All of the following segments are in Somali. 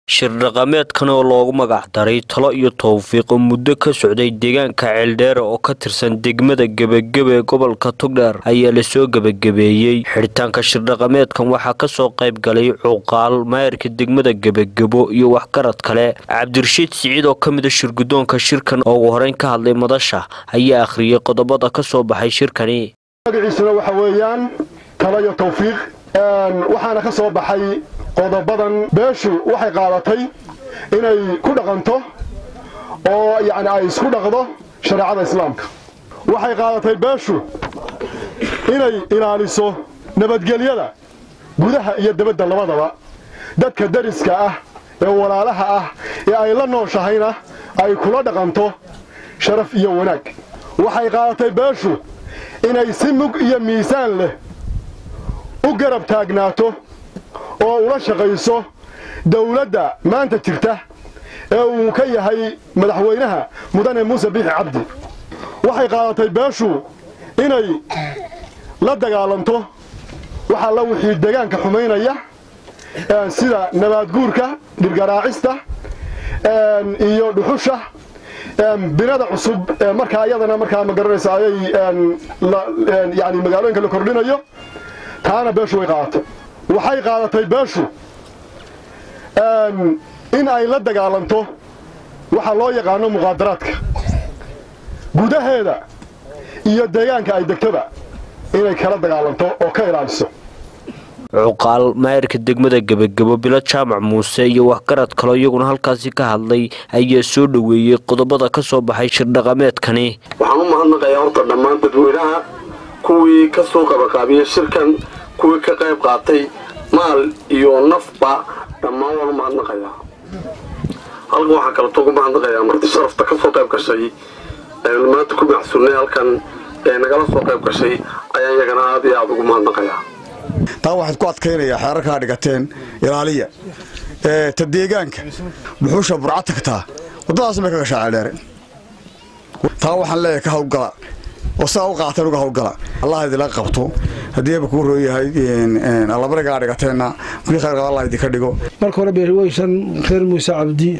shir dhaqameedkan oo loogu magac daray talo iyo towfiiq oo muddo ka socday deegaanka ceeldheere oo ka tirsan degmada gebagebe ee gobolka tugdheer ayaa lasoo gebagabeeyey xidhitaanka shirdhaqameedkan waxaa kasoo qayb galay cuqaal maayarka degmada gebagebo iyo waxgarad kale cabdirashiid siciid oo ka mida shirgudoonka shirkan oo ugu horeyn ka hadlay madasha ayaa akhriyey qodobada ka soo baxay shirkani magaciisuna waxa weeyaan talo iyo tawfiiq waxaana ka soo baxay qodobadan beeshu waxay qaadatay inay ku dhaqanto oo yacni ay isku dhaqdo shareecada islaamka waxay qaadatay beeshu inay ilaaliso nabadgelyada gudaha iyo debadda labadaba dadka dariska ah ee walaalaha ah ee ay la nooshahayna ay kula dhaqanto sharaf iyo wanaag waxay qaadatay beeshu inay si mug iyo miisaan leh u garab taagnaato oo ula shaqayso dawladda maanta jirta ee uu ka yahay madaxweynaha mudane muuse biixi cabdi waxay qaadatay beeshu inay la dagaalanto waxaa la wixii deegaanka xumaynaya sida nabaadguurka dhirgaraacista iyo dhuxusha binada cusub markaa iyadana markaa ma garanaysa ayay yani magaalooyinka la kordhinayo taana beeshu way qaadatay waxay qaadatay beeshu in ay la dagaalanto waxa loo yaqaano muqaadaraadka gudaheeda iyo deegaanka ay degtoba inay kala dagaalanto oo ka ilaaliso cuqaal maayarka degmada gebagebo bilo jaamac muuse iyo waxgarad kaloo iyaguna halkaasi ka hadlay ayaa soo dhoweeyey qodobada ka soo baxay shirdhaqameedkani waxaan u mahadnaqayaa horta dhammaan dadweynaha kuwii ka soo qabaqaabiyey shirkan kuwii ka qayb qaatay maal iyo nafba dhammaan waan u mahadnaqayaa halkan waxaa kaleto ugu mahadnaqayaa marti sharafta ka soo qayb gashay aynu maanta ku macsuulnay halkan ee nagala soo qayb gashay ayaan iyagana aad iyo aada ugu mahadnaqayaa taa waxaad ku adkaynayaa xeerarkaa dhigateen ilaaliya ta deegaanka dhuxuusha burca tagtaa waddadaas may ka gashaa ceeldheere taa waxaan leeyahay ka hawlgala oo sidaa u qaateen uga hawlgala allah idinla qabto haddiiba kuu rooyahay allabarigaa dhigateenna kuwii khayr qaba allah idinka dhigo marka hore beerweysan reer muuse cabdi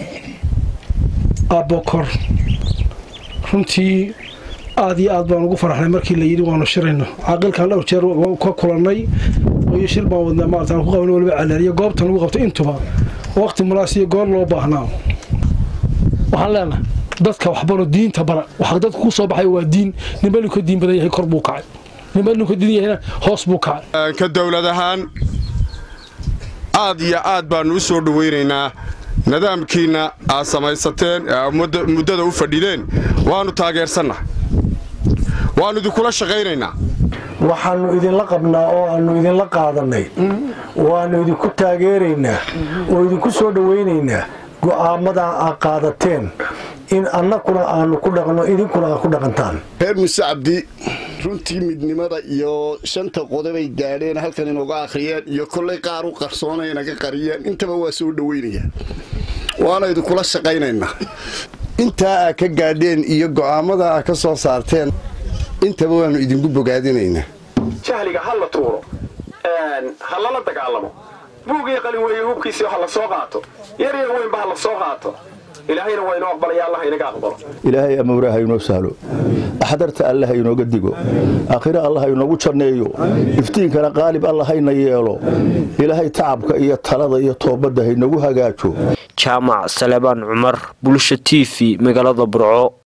aabokor runtii aad iyo aad baan ugu faraxnay markii la yidhi waanu shirayno caaqilkan dhowr jeer ka kulannay iyo shir baan wadnaa maarata aan ku qabno waliba caleeriyo goobtan lagu qabto intuba waqti munaas iyo goor loo baahnaa waxaan leenahay dadka waxbaro diinta bara waxa dadka ku soo baxay waa diin ninba inu ka diin badan yahay kor buu kacay ninba inu ka diin yahayna hoos buu kacay ka dowlad ahaan aad iyo aad baannu u soo dhowaynaynaa nidaamkiinna aad samaysateen muddada u fadhideen waannu taageersannaha waannu idinkula shaqaynaynaa waxaannu idinla qabnaa oo aannu idinla qaadannay waannu idinku taageeraynaa oo idinku soo dhowaynaynaa go'aamadaa aad qaadateen in annakuna aannu ku dhaqno idinkuna aad ku dhaqantaan reer muuse cabdi runtii midnimada iyo shanta qodobay gaadheen halkan inooga akhriyeen iyo kollay qaar u qarsoonay naga qariyeen intaba waa soo dhowaynaya waana idinkula shaqaynaynaa intaa aad ka gaadheen iyo go'aamada aad ka soo saarteen intaba waannu idinku bogaadinaynaa jahliga ha la tuuro ha lala dagaalamo buugii qalin weeye hubkiisii ha la soo qaato yar yar weynba ha la soo qaato ilaahayna waa inoo aqbalaya allah inaga aqbalo ilaahay amawra ha inoo sahlo axdarta alle ha inooga digo aakhire alla ha inoogu janneeyo iftiinkana qaalib alla hayna yeelo ilaahay tacabka iyo talada iyo toobadda ha inoogu hagaajo jaamac salebaan cumar bulsha t v magaalada burco